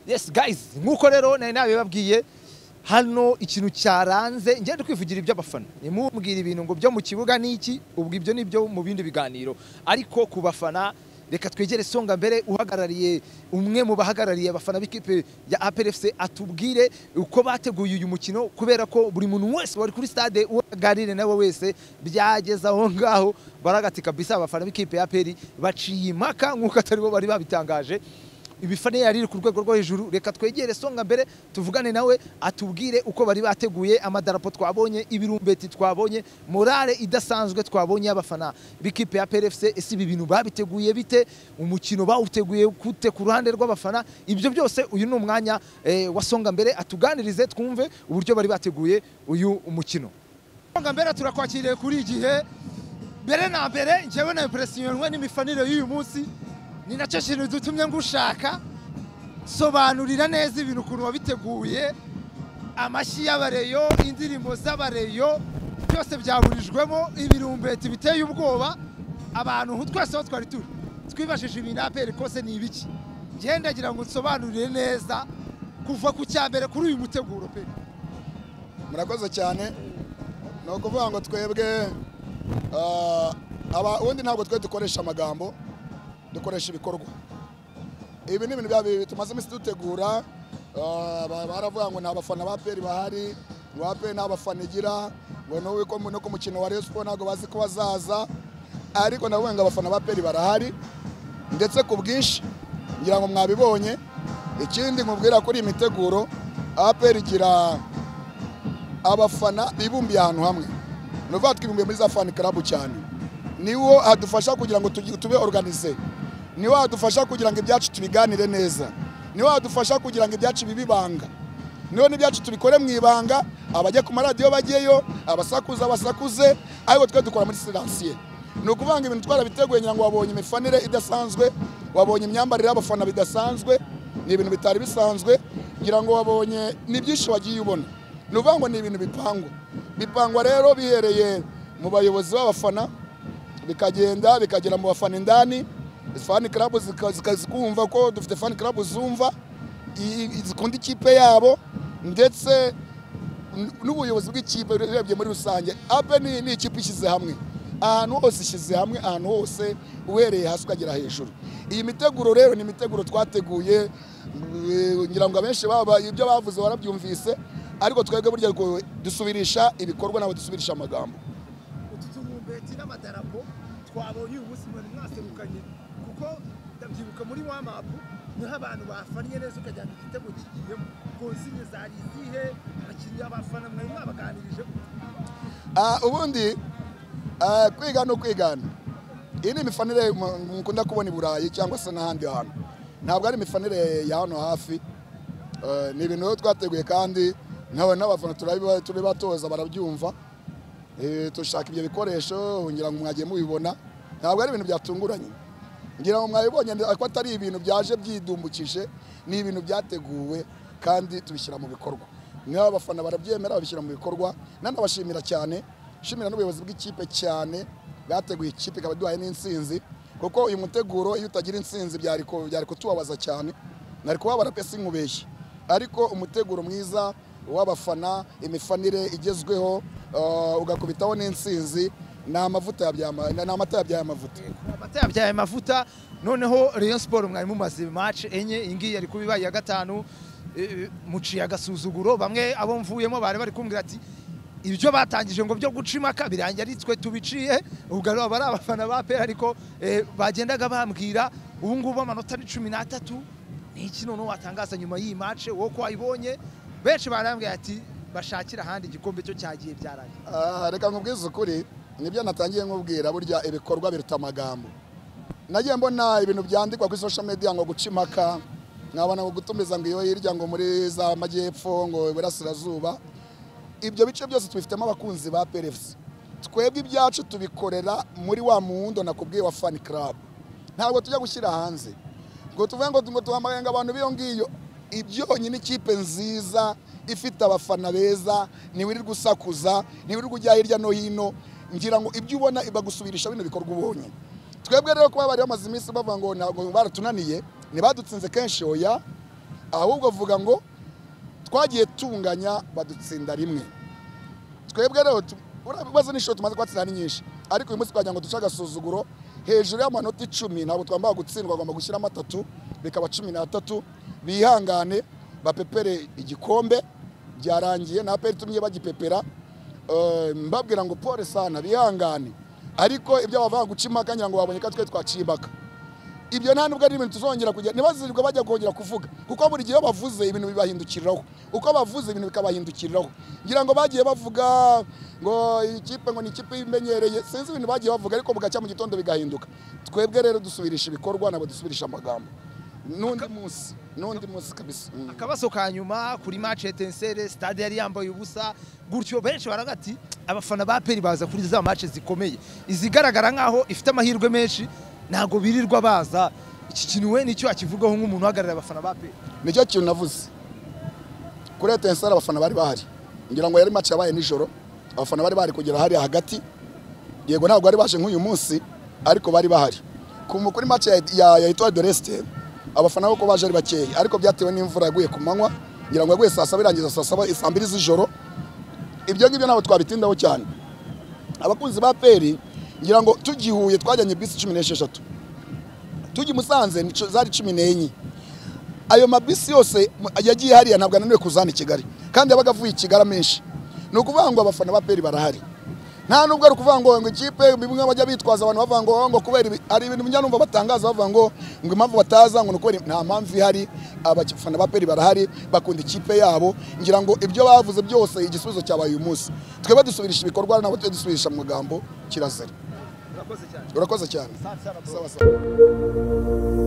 yes guys nk'uko rero nari nabibabwiye hano ikintu cyaranze ngende kwivugira iby'abafana ntimubwire ibintu ngo byo mu kibuga ni iki ubwo ibyo ni byo mu bindi biganiro ariko ku bafana reka twegere songa mbere uhagarariye umwe mu bahagarariye abafana b'ikipe ya APRFC atubwire uko bateguye uyu mukino kubera ko buri muntu wese wari kuri stade uwo aganire nawe wese byageze aho ngaho baragati kabisa abafana b'ikipe ya APR baciye impaka nk'uko atari bo bari babitangaje ibifane yari iri ku rwego rwo hejuru reka twegere songa mbere tuvugane nawe atubwire uko bari bateguye amadarapo twabonye ibirumbeti twabonye morale idasanzwe twabonye y'abafana b'ikipe ya PRFC ese ibi bintu babiteguye bite umukino bawuteguye gute ku ruhande rw'abafana ibyo byose uyu ni umwanya eh, wa songa mbere atuganirize twumve uburyo bari bateguye uyu mukino songa mbere turakwakiriye kuri igihe mbere na mbere njyewe na impresiyonwe n'imifanire y'uyu munsi ni nacyo kintu dutumye ngushaka sobanurira neza ibintu ukuntu wabiteguye amashyi y'abareyo indirimbo z'abareyo byose byaburijwemo ibirumbeti biteye ubwoba abantu ubu twese aho twari turi twibajije ibintu aperi kose ni ibiki ngenda ngira ngo nsobanurire neza kuva ku cya mbere kuri uyu muteguro pe murakoze cyane ni ukuvuga ngo twebwe ah, aba- ubundi ntabwo twe dukoresha amagambo dukoresha ibikorwa ibi ni ibintu bya bibiri tumaze iminsi dutegura ah, ba- baravuga ngo ni abafana ba peri bahari ngo ba peri nta bafana igira ngo n'ubu ko- no ku mukino wa Rayon Sports ntabwo bazi ko bazaza ariko ndavuga ngo abafana ba peri barahari ndetse ku bwinshi ngira ngo mwabibonye ikindi nkubwira kuri iyi miteguro aperi igira abafana bibumbiye ahantu hamwe ni ukuvuga twibumbiye muri za fani karabu cyane niwo hadufasha kugira ngo tugi- tube organize niwo hadufasha kugira ngo ibyacu tubiganire neza niwo hadufasha kugira ngo ibyacu bibibanga niwo n'ibyacu tubikore mu ibanga abajya ku maradiyo bajyeyo abasakuza basakuze ariko twe dukora muri siransiye ni ukuvuga ngo ibintu twarabiteguye ngira ngo wabonye imifanire idasanzwe wabonye imyambarire y'abafana bidasanzwe ni ibintu bitari bisanzwe ngira ngo wabonye ni byinshi wagiye ubona ni ukuvuga ngo ni ibintu bipangwa bipangwa rero bihereye mu bayobozi b'abafana bikagenda bikagera mu bafana indani fani karabu zika- zika- zikumva ko dufite fani karabu zumva i- i- zikunda ikipe yabo ndetse n- n'ubuyobozi bw'ikipe urebye muri rusange ape ni ni ikipe ishyize hamwe ahantu hose ishyize hamwe ahantu hose uhereye hasi ukagera hejuru iyi miteguro rero ni imiteguro twateguye eh, ngira ngo abenshi baba ibyo bavuze warabyumvise ariko twebwe burya ngo dusubirisha ibikorwa ntabwo dusubirisha amagambo utu turumbeti n'amadarapo twabonye uyu munsi mwari mwaserukanye kuko ndabyibuka muri wa mapu niho abantu bafannye neza ukagira ngo igitego kigiyemo konsinye zari izihe abakinnyi abafana mwari mwabaganirije Ah, ubundi ah, kwiga ni ukwigana iyi ni imifanire mu- mukunda kubona i burayi cyangwa se n'ahandi hantu ntabwo ari imifanire ya hano hafi Eh, ni ibintu rero twateguye kandi nawe n'abafana turabiba- turibatoza barabyumva Eh, dushaka ibyo bikoresho ngira ngo mwagiye mubibona ntabwo ari ibintu byatunguranye ngira ngo mwabibonye ndi- ko atari ibintu byaje byidumbukije ni ibintu byateguwe kandi tubishyira mu bikorwa niba abafana barabyemera babishyira mu bikorwa nanabashimira cyane nshimira n'ubuyobozi bw'ikipe cyane bwateguye ikipe ikaba iduhaye n'insinzi kuko uyu muteguro iyo utagira insinzi byari ku- byari kutubabaza cyane nari kubabara pe sinkubeshye ariko umuteguro mwiza w'abafana imifanire igezweho eh, ugakubitaho n'insinzi ni amavuta ya byama- ni amata ya byaya mavuta amata yabyaye amavuta noneho Rayon Sport mwari mumaze match enye iyi ngiyi yari kuba ibaye iya gatanu eh, muciye agasuzuguro bamwe abo mvuyemo bari bari kumbwira ati ibyo batangije ngo byo guca impaka birangira ari twe tubiciye ubwo rero aba ari abafana ba pera ariko eh, bagendaga bambwira ubu ngubu amanota ni cumi n'atatu ni iki noneho watangaza nyuma y'iyi match wowe ko wayibonye benshi barambwira ati bashakira ahandi igikombe cyo cyagiye byarangiye Ah, reka nkubwize ukuri nibyo natangiye nkubwira burya ibikorwa biruta amagambo nagiye mbona ibintu byandikwa kuri social media ngo guca impaka nkabona ngo gutumiza ngo iyo hirya ngo muri za majyepfo ngo iburasirazuba ibyo bice byose tubifitemo abakunzi ba PRFC twebwe ibyacu tubikorera muri wa muwundo nakubwiye wa fan club ntabwo tujya gushyira hanze ngo tuvuge ngo ngo duhamagaye ngo abantu b'iyo ngiyo ibyonyine ikipe nziza ifite abafana beza ntiwirirwa usakuza ntiwirirwa ujya hirya no hino ngira ngo ibyo ubona bagusubirisha bino bikorwa ubonye twebwe rero kuba bari bamaze iminsi bavuga ngo ntabwo baratunaniye ntibadutsinze kenshi oya ahubwo vuga ngo twagiye tunganya badutsinda rimwe twebwe rero tu- ura- ibibazo n'inshuro tumaze kubatsindira ni nyinshi ariko uyu munsi twagira ngo duce agasuzuguro hejuru y'amanota icumi ntabwo twambaye gutsindwa agomba gushyiramo atatu bikaba cumi n'atatu bihangane bapepere igikombe byarangiye na aperi itumye bagipepera Eh, mbabwira ngo pole sana bihangane ariko ibyo bavanga guca impaka ngira ngo babonye ko twe twaciye impaka ibyo nta nubwo ari ibintu tuzongera kujya ntibazirirwe bajya kongera kuvuga kuko buri gihe iyo bavuze ibintu bibahindukiriraho uko bavuze ibintu bikabahindukiriraho ngira ngo bagiye bavuga ngo ikipe ngo ni ikipe imenyereye sinzi ibintu bagiye bavuga ariko bugacya mu gitondo bigahinduka twebwe rero dusubirisha ibikorwa ntabwo dusubirisha amagambo n'undi munsi n'undi munsi kabisa Mm. akabazo ka nyuma kuri match etensere stade yari yambaye ubusa gutyo benshi baravuga ati abafana ba peri baza kuri za match zikomeye izigaragara nkaho ifite amahirwe menshi ntago birirwa baza iki kintu we nicyo akivugaho nk'umuntu uhagarariye abafana ba peri nicyo kintu navuze kuri etenseri abafana bari bahari ngira ngo yari match yabaye nijoro abafana bari bahari kugera hariya hagati yego ntabwo bari baje nk'uyu munsi ariko bari bahari ku mu- kuri match ya- ya ya Etoile de l'Est abafana bo ko baje ari bakeya ariko byatewe n'imvura yaguye ku manywa ngira ngo yaguye saa saba irangiza saa saba saa mbiri z'ijoro ibyo ngibyo ntabwo twabitindaho cyane abakunzi ba peri ngira ngo tugihuye twajyanye bisi cumi n'esheshatu tujya i musanze ni cu- zari cumi n'enye ayo mabisi yose m- yagiye hariya ntabwo ananiwe kuzana i kigali kandi yabaga avuye i kigali amenshi ni ukuvuga ngo abafana ba peri barahari nta nubwo ari ukuvuga ngo ngo ikipe bimwe bajya bitwaza abantu bavuga ngo ngo kubera ibi- hari ibintu njya numva batangaza bavuga ngo ngo impamvu bataza ngo ni ukubera nta mpamvu ihari abafana ba peri barahari bakunda ikipe yabo ngira ngo ibyo bavuze byose igisubizo cyabaye uyu munsi twebwe dusubirisha ibikorwa nabo tujye dusubirisha mu magambo kirazira urakoze cyane urakoze cyane Asante sana bro. sawa sawa